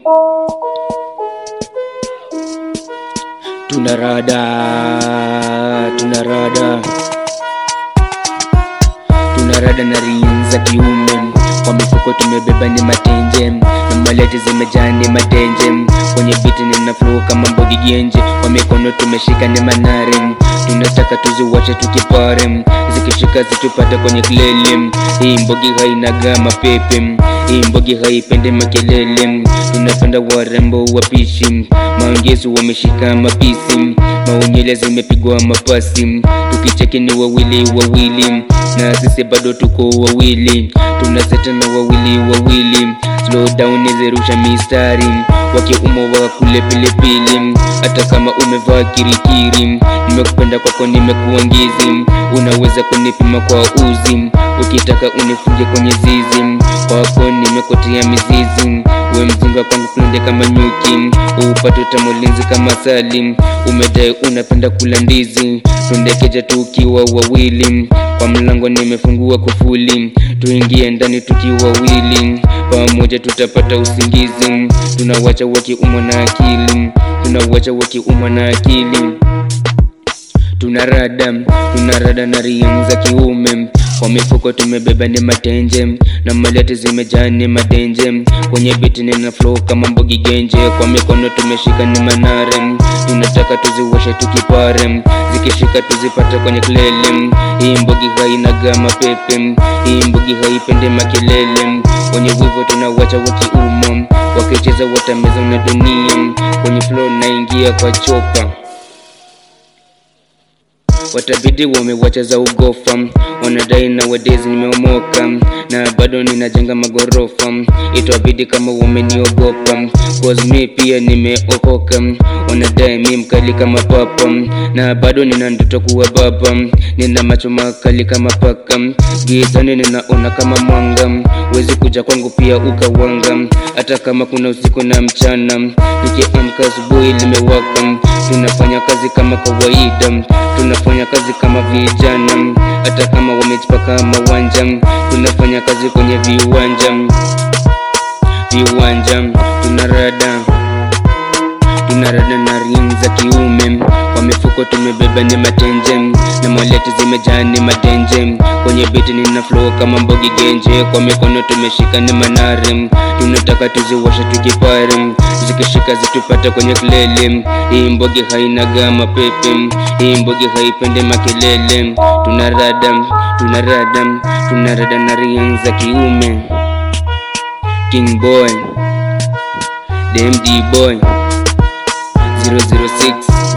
Tunarada, tunarada, tunarada na ring za kiume kwa mifuko tumebeba ni matenje na malete zimejaa ni matenje kwenye biti nina flow kama mbogi genje kwa mikono tumeshika ni manare tunataka tuziwache tukipare zikishika zitupate kwenye klele hii mbogi hainaga mapepe hii mbogi haipende makelele tunapenda warembo wapishi maongezi wameshika mapisi maonyele zimepigwa mapasi tukicheki ni wawili wawili na sisi bado tuko wawili tunaseta na wawili wawili slow down nizerusha mistari wakiumo wa kule pilipili hata kama umevaa kirikiri nimekupenda kwako nimekuwa ngizi unaweza kunipima kwa uzi ukitaka unifunge kwenye zizi kwako nimekotia mizizi we mzinga kwangu kulonde kama nyuki upate utamulinzi kama sali umedai unapenda kula ndizi tundekeja tukiwa wawili kwa mlango nimefungua kufuli tuingie ndani tukiwa wawili pamoja tutapata usingizi tunawacha wakiumwa na akili tunawacha wakiumwa na akili tunarada tunarada na riang za kiume kwa mifuko tumebeba ni matenje na malete zimejaa ni madenje kwenye biti nina flow kama mbogi genje kwa mikono tumeshika ni manare tunataka tuziwashe tukipare zikishika tuzipate kwenye klele hii mbogi hainaga mapepe hii mbogi haipende makelele kwenye wivo tunawacha wakiumo wakicheza watameza na dunia kwenye flow naingia kwa chopa watabidi wamewacha za ugofa wanadai na wadezi nimeomoka na bado ninajenga magorofa itabidi kama wameniogopa cause mi pia nimeokoka wanadai mi mkali kama papa na bado nina ndoto kuwa baba nina macho makali kama paka gizani ninaona kama mwanga wezi kuja kwangu pia ukawanga hata kama kuna usiku na mchana nikiamka asubuhi limewaka tunafanya kazi kama kawaida tunafanya kazi kama vijana hata kama wamejipaka mawanja tunafanya kazi kwenye viwanja viwanja tunarada tunarada na ring za kiume kwa mifuko tumebeba ni matenje na mwaleti zimejaa ni madenje kwenye biti nina flow kama mbogi genje kwa mikono tumeshika ni manare tunataka tuziwashe tukipare zikishika zitupata kwenye klele hii mbogi hainaga mapepe hii mbogi haipende makelele tunarada tunarada tunarada na ring za kiume king boy dmd boy 006